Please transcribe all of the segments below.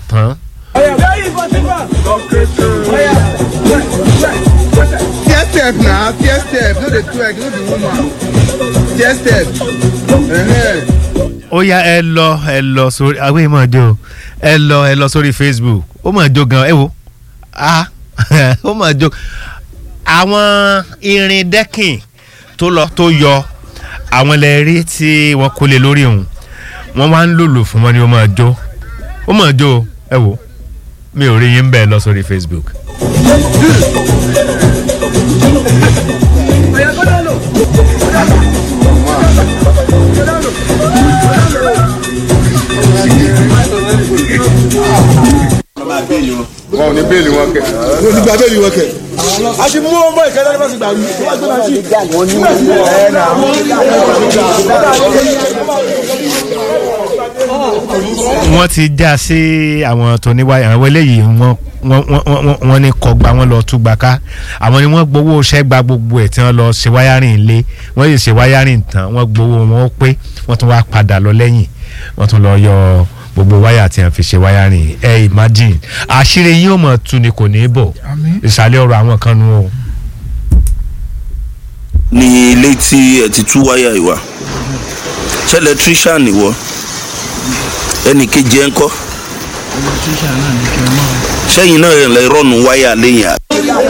tán. Tear step na tear step no dey twerk no be woman tear step. Uh-huh. ó yá ẹ lọ ẹ lọ sórí àwọn èèmọ̀ jó ẹ lọ ẹ lọ sórí facebook ó mọ̀ jó gan ẹ wo ah ó mọ̀ jó àwọn irin dẹ́kìn tó lọ tó yọ àwọn lẹ́ẹ̀rí tí wọ́n kó lé lórí òun wọ́n wá ń lòlò fún wọn ni ó mọ̀ jó ó mọ̀ jó ẹ wo mi ò rí yín bẹ́ẹ̀ lọ sórí facebook. wọn ò ní bẹ́ẹ̀lì wọn kẹ. wọn ò ní gba bẹ́ẹ̀lì wọn kẹ. a ti mú ọmọ ìkẹlẹ nípa ti gbà wí. wọ́n gbé náà sí. wọ́n ti já sí àwọn tó ní wáyà àwọn eléyìí wọ́n wọ́n wọ́n wọ́n ní kọgbà wọ́n lọ túgbà ká àwọn ni wọ́n gbowó ṣẹ́gbà gbogbo ẹ̀ tí wọ́n lọ ṣe wáyárìn ilé wọ́n yìí ṣe wáyárìn tán wọ́n gbowó wọn ó pé wọ́n tún wá padà lọ lẹ́yìn wọ́n tún lọ yọ gbogbo wáyà tí wọ́n fi ṣe wáyárìn ẹ imagine àṣírí yín ò mọ̀ tu ni kò ní í bọ̀ ìsàlẹ̀ ọ̀rọ̀ àwọn kan nu o. ní ilé tí ẹ ti tú wáyà ìwà ṣé electrician ìwọ ẹnì kejì ẹ ń kọ́ sẹ́yìn náà ẹ̀ lè rọ́ọ̀nù wáyà lẹ́yìn àbí.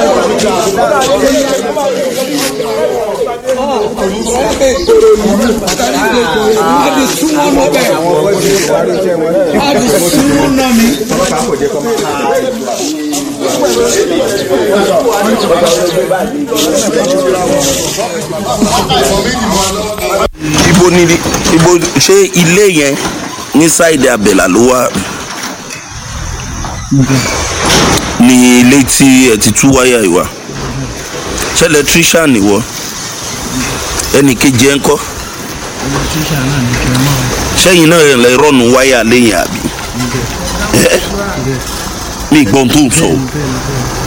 ibo ni ibo ṣé ilé yẹn ní sáìdì abẹ́là ló wà ní ilé tí ẹ ti tú wáyà ìwà ṣé electrician ìwọ ẹnì kejì ẹ ń kọ́ sẹ́yìn náà ẹ̀ lè rọ́ọ̀nù wáyà lẹ́yìn àbí ẹ́ mi gbọ́n tó ń sọ o